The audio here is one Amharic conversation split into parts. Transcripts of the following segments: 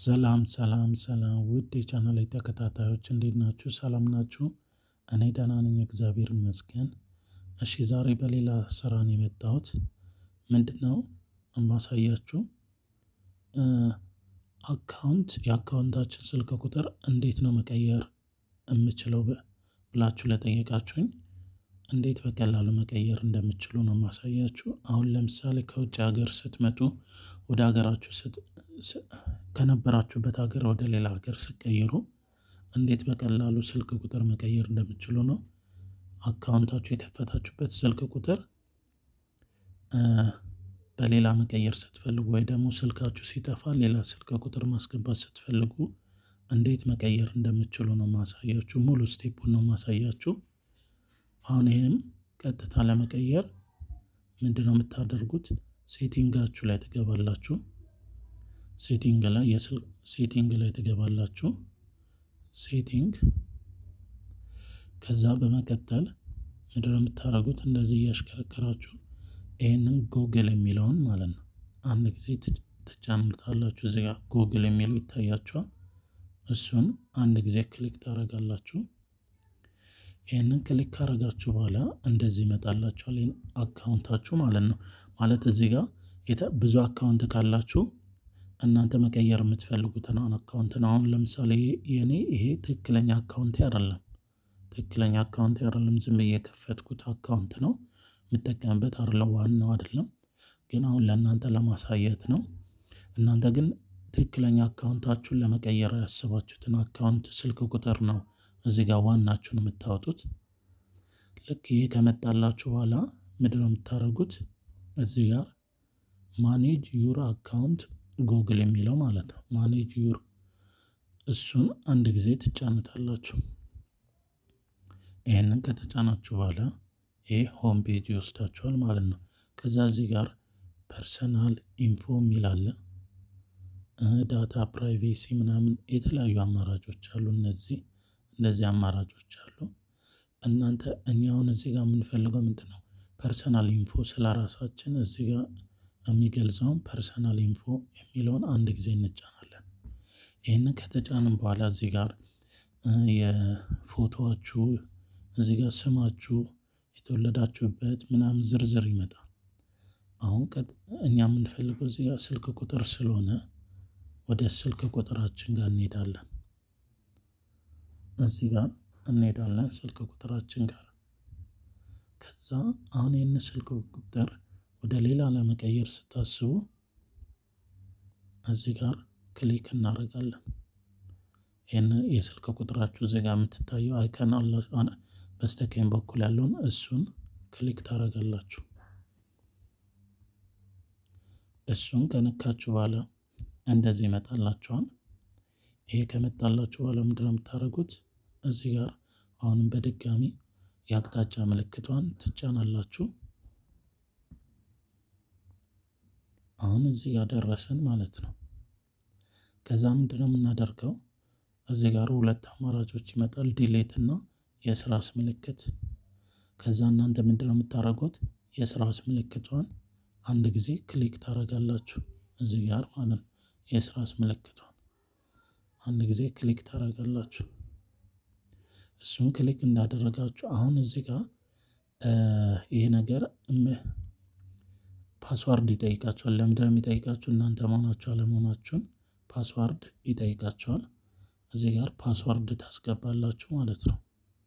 ሰላም ሰላም ሰላም ውድ የቻናሌ ተከታታዮች እንዴት ናችሁ ሰላም ናችሁ? እኔ ደህና ነኝ እግዚአብሔር ይመስገን። እሺ ዛሬ በሌላ ስራ ነው የመጣሁት። ምንድነው የማሳያችሁ? አካውንት የአካውንታችን ስልክ ቁጥር እንዴት ነው መቀየር የምችለው ብላችሁ ለጠየቃችሁኝ እንዴት በቀላሉ መቀየር እንደምትችሉ ነው የማሳያችሁ። አሁን ለምሳሌ ከውጭ ሀገር ስትመጡ ወደ ሀገራችሁ ከነበራችሁበት ሀገር ወደ ሌላ ሀገር ስትቀይሩ እንዴት በቀላሉ ስልክ ቁጥር መቀየር እንደምትችሉ ነው። አካውንታችሁ የከፈታችሁበት ስልክ ቁጥር በሌላ መቀየር ስትፈልጉ ወይ ደግሞ ስልካችሁ ሲጠፋ ሌላ ስልክ ቁጥር ማስገባት ስትፈልጉ እንዴት መቀየር እንደምትችሉ ነው የማሳያችሁ ሙሉ ስቴፑን ነው የማሳያችሁ። አሁን ይሄም ቀጥታ ለመቀየር ምንድነው የምታደርጉት? ሴቲንጋችሁ ላይ ትገባላችሁ። ሴቲንግ ላይ የስልክ ሴቲንግ ላይ ትገባላችሁ። ሴቲንግ ከዛ በመቀጠል ምንድነው የምታደርጉት? እንደዚህ እያሽከረከራችሁ ይሄንን ጎግል የሚለውን ማለት ነው አንድ ጊዜ ትጫኑታላችሁ እዚህ ጋር ጎግል የሚለው ይታያችኋል። እሱን አንድ ጊዜ ክሊክ ታደርጋላችሁ። ይህንን ክሊክ ካደረጋችሁ በኋላ እንደዚህ ይመጣላችኋል ይሄን አካውንታችሁ ማለት ነው። ማለት እዚህ ጋር ብዙ አካውንት ካላችሁ እናንተ መቀየር የምትፈልጉትን አካውንት ነው። አሁን ለምሳሌ የኔ ይሄ ትክክለኛ አካውንቴ አይደለም። ትክክለኛ አካውንቴ አይደለም ዝም ብዬ የከፈትኩት አካውንት ነው። የምጠቀምበት አይደለም ዋናው አይደለም። ግን አሁን ለእናንተ ለማሳየት ነው። እናንተ ግን ትክክለኛ አካውንታችሁን ለመቀየር ያሰባችሁትን አካውንት ስልክ ቁጥር ነው እዚህ ጋር ዋናችሁን የምታወጡት። ልክ ይሄ ከመጣላችሁ በኋላ ምንድነው የምታደርጉት? እዚህ ጋር ማኔጅ ዩር አካውንት ጎግል የሚለው ማለት ነው። ማኔጅ ዩር እሱን አንድ ጊዜ ትጫኑታላችሁ። ይህንን ከተጫናችሁ በኋላ ይሄ ሆም ፔጅ ይወስዳችኋል ማለት ነው። ከዛ እዚህ ጋር ፐርሰናል ኢንፎ የሚል አለ። ዳታ ፕራይቬሲ ምናምን የተለያዩ አማራጮች አሉ። እነዚህ እነዚህ አማራጮች አሉ። እናንተ እኛ አሁን እዚህ ጋር የምንፈልገው ምንድን ነው? ፐርሰናል ኢንፎ ስለ ራሳችን እዚህ ጋር የሚገልጸውን ፐርሰናል ኢንፎ የሚለውን አንድ ጊዜ እንጫናለን። ይህንን ከተጫንም በኋላ እዚህ ጋር የፎቶችሁ እዚህ ጋር ስማችሁ የተወለዳችሁበት ምናምን ዝርዝር ይመጣል። አሁን እኛ የምንፈልገው እዚህ ጋር ስልክ ቁጥር ስለሆነ ወደ ስልክ ቁጥራችን ጋር እንሄዳለን። እዚህ ጋር እንሄዳለን ስልክ ቁጥራችን ጋር ከዛ አሁን ይህን ስልክ ቁጥር ወደ ሌላ ለመቀየር ስታስቡ እዚህ ጋር ክሊክ እናደርጋለን። ይህን የስልክ ቁጥራችሁ እዚህ ጋር የምትታየው አይከን አላችሁ በስተቀኝ በኩል ያለውን እሱን ክሊክ ታደርጋላችሁ። እሱን ከነካችሁ በኋላ እንደዚህ ይመጣላችኋል። ይሄ ከመጣላችሁ በኋላ ምንድነው የምታደርጉት? እዚህ ጋር አሁንም በድጋሚ የአቅጣጫ ምልክቷን ትጫናላችሁ። አሁን እዚህ ጋር ደረስን ማለት ነው። ከዛ ምንድነው የምናደርገው? እዚህ ጋር ሁለት አማራጮች ይመጣል ዲሌት እና የስራስ ምልክት። ከዛ እናንተ ምንድነው የምታደርጉት? የስራስ ምልክቷን አንድ ጊዜ ክሊክ ታደርጋላችሁ እዚህ ጋር ማለት ነው። የስራስ ምልክቷን አንድ ጊዜ ክሊክ ታደርጋላችሁ። እሱን ክሊክ እንዳደረጋችሁ አሁን እዚህ ጋር ይሄ ነገር ፓስዋርድ ይጠይቃችኋል። ለምንድነው የሚጠይቃችሁ? እናንተ መሆናችሁ አለመሆናችሁን ፓስዋርድ ይጠይቃችኋል። እዚህ ጋር ፓስዋርድ ታስገባላችሁ ማለት ነው።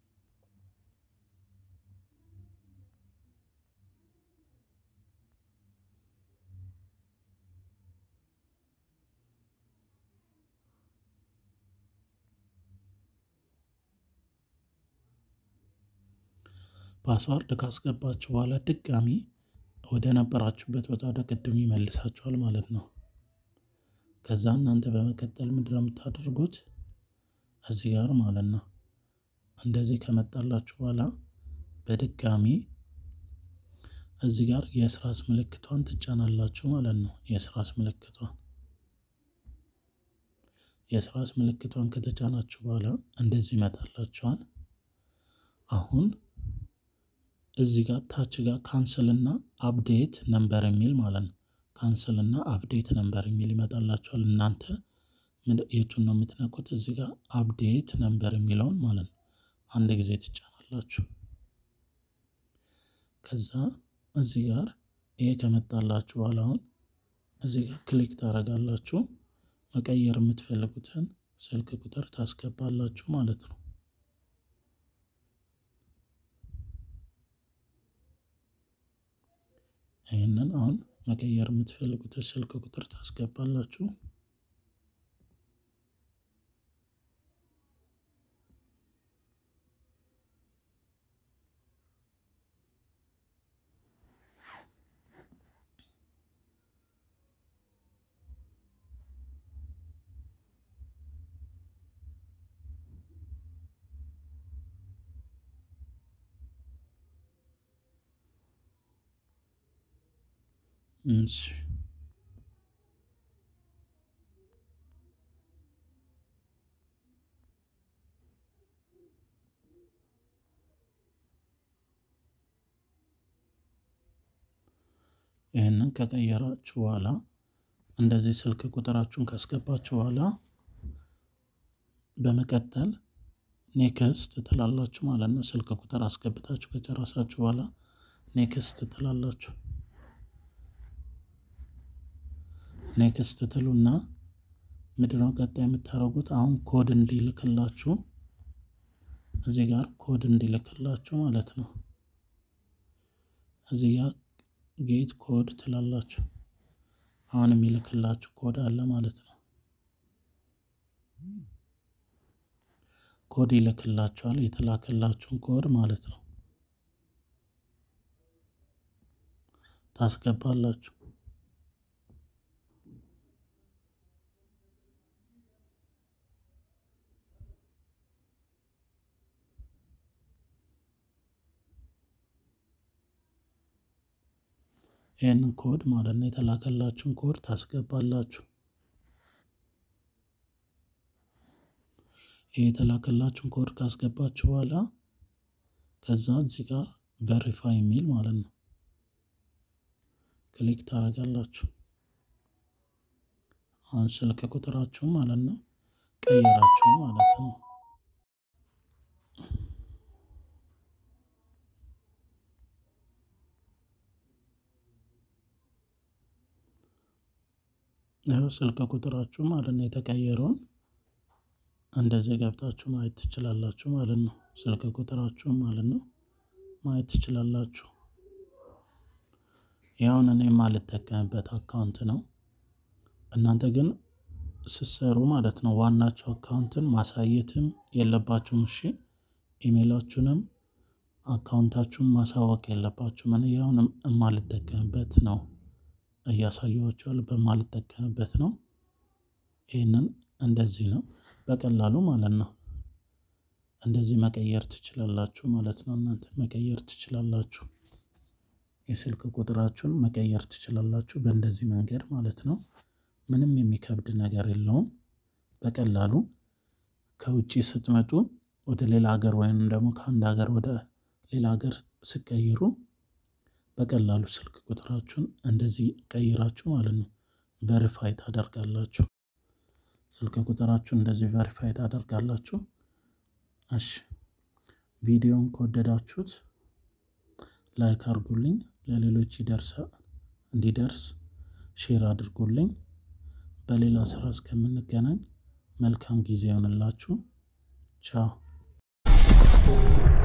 ፓስዋርድ ካስገባችሁ በኋላ ድጋሚ ወደ ነበራችሁበት ቦታ ወደ ቅድሙ ይመልሳችኋል ማለት ነው። ከዛ እናንተ በመቀጠል ምንድነው የምታደርጉት? እዚህ ጋር ማለት ነው እንደዚህ ከመጣላችሁ በኋላ በድጋሚ እዚህ ጋር የስራስ ምልክቷን ትጫናላችሁ ማለት ነው። የስራስ ምልክቷን የስራስ ምልክቷን ከተጫናችሁ በኋላ እንደዚህ ይመጣላችኋል። አሁን እዚህ ጋር ታች ጋር ካንስል እና አፕዴት ነምበር የሚል ማለት ነው። ካንስል እና አፕዴት ነምበር የሚል ይመጣላችኋል። እናንተ የቱን ነው የምትነኩት? እዚህ ጋር አፕዴት ነምበር የሚለውን ማለት ነው አንድ ጊዜ ትጫናላችሁ። ከዛ እዚህ ጋር ይሄ ከመጣላችሁ በኋላ አሁን እዚህ ጋር ክሊክ ታደርጋላችሁ። መቀየር የምትፈልጉትን ስልክ ቁጥር ታስገባላችሁ ማለት ነው። ይህንን አሁን መቀየር የምትፈልጉትን ስልክ ቁጥር ታስገባላችሁ። እሺ ይህንን ከቀየራችሁ በኋላ እንደዚህ ስልክ ቁጥራችሁን ካስገባችሁ በኋላ በመቀጠል ኔክስት ትላላችሁ ማለት ነው። ስልክ ቁጥር አስገብታችሁ ከጨረሳችሁ በኋላ ኔክስት ትላላችሁ። ኔክስት ትሉና ምንድነው ቀጣይ የምታደርጉት? አሁን ኮድ እንዲልክላችሁ እዚህ ጋር ኮድ እንዲልክላችሁ ማለት ነው። እዚህ ጋር ጌት ኮድ ትላላችሁ። አሁን የሚልክላችሁ ኮድ አለ ማለት ነው። ኮድ ይልክላችኋል። የተላከላችሁን ኮድ ማለት ነው ታስገባላችሁ። ይህንን ኮድ ማለት ነው የተላከላችሁን ኮድ ታስገባላችሁ። ይህ የተላከላችሁን ኮድ ካስገባችሁ በኋላ ከዛ እዚህ ጋር ቨሪፋይ የሚል ማለት ነው ክሊክ ታደርጋላችሁ። አሁን ስልክ ቁጥራችሁ ማለት ነው ቀይራችሁ ማለት ነው። ይኸው ስልክ ቁጥራችሁ ማለት ነው የተቀየረውን እንደዚህ ገብታችሁ ማየት ትችላላችሁ ማለት ነው። ስልክ ቁጥራችሁ ማለት ነው ማየት ትችላላችሁ። ያውን እኔ የማልጠቀምበት አካውንት ነው። እናንተ ግን ስትሰሩ ማለት ነው ዋናቸው አካውንትን ማሳየትም የለባችሁም። እሺ ኢሜይላችሁንም አካውንታችሁን ማሳወቅ የለባችሁም። እኔ ያውንም የማልጠቀምበት ነው እያሳየኋቸዋለሁ በማልጠቀምበት ነው። ይህንን እንደዚህ ነው በቀላሉ ማለት ነው። እንደዚህ መቀየር ትችላላችሁ ማለት ነው። እናንተ መቀየር ትችላላችሁ። የስልክ ቁጥራችሁን መቀየር ትችላላችሁ በእንደዚህ መንገድ ማለት ነው። ምንም የሚከብድ ነገር የለውም። በቀላሉ ከውጭ ስትመጡ ወደ ሌላ ሀገር ወይም ደግሞ ከአንድ ሀገር ወደ ሌላ ሀገር ስቀይሩ በቀላሉ ስልክ ቁጥራችሁን እንደዚህ ቀይራችሁ ማለት ነው ቨሪፋይ ታደርጋላችሁ። ስልክ ቁጥራችሁን እንደዚህ ቨሪፋይ ታደርጋላችሁ። እሺ ቪዲዮን ከወደዳችሁት ላይክ አድርጉልኝ፣ ለሌሎች ይደርሳ እንዲደርስ ሼር አድርጉልኝ። በሌላ ስራ እስከምንገናኝ መልካም ጊዜ ይሆንላችሁ። ቻው